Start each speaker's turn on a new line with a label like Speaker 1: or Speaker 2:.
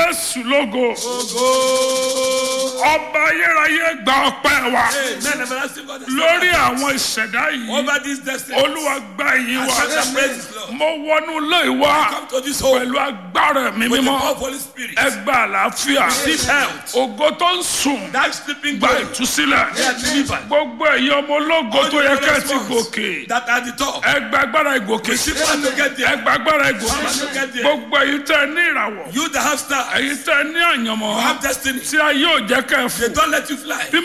Speaker 1: jésù lógo ọba ayérayé gba ọpẹ́ wa
Speaker 2: Amen. Everlasting God.
Speaker 1: lórí àwọn ìṣẹ̀dá yìí
Speaker 2: Over this destiny.
Speaker 1: olúwa gba ìyìn wa
Speaker 2: Accept the praises, Lord.
Speaker 1: mo wọnú ilé ìwà
Speaker 2: Come to this home
Speaker 1: pẹ̀lú agbára mi
Speaker 2: with the
Speaker 1: mímọ́
Speaker 2: power of Holy Spirit.
Speaker 1: ẹ gba àlàáfíà
Speaker 2: Receive health.
Speaker 1: ògo tó ń sùn
Speaker 2: That sleeping
Speaker 1: gba
Speaker 2: glory.
Speaker 1: ìtúsílẹ̀
Speaker 2: They are delivered.
Speaker 1: gbogbo ẹ̀yin ọmọ ológo
Speaker 2: All
Speaker 1: tó
Speaker 2: the
Speaker 1: yẹ ká
Speaker 2: glorious
Speaker 1: ti
Speaker 2: ones
Speaker 1: gòkè
Speaker 2: That are the top.
Speaker 1: ẹ gba agbára ìgòkè
Speaker 2: Receive power to get
Speaker 1: ẹ
Speaker 2: there.
Speaker 1: gba agbára ìgòkè
Speaker 2: Power to get there.
Speaker 1: gbogbo ẹ̀yin tẹ́ ẹ ní ìràwọ̀
Speaker 2: You that have stars.
Speaker 1: ẹ̀yin tẹ́ ẹ ní àyànmọ́
Speaker 2: You have destiny.
Speaker 1: tí a yóò jẹ́ ká ẹ
Speaker 2: They
Speaker 1: fò
Speaker 2: don't let you fly.
Speaker 1: bí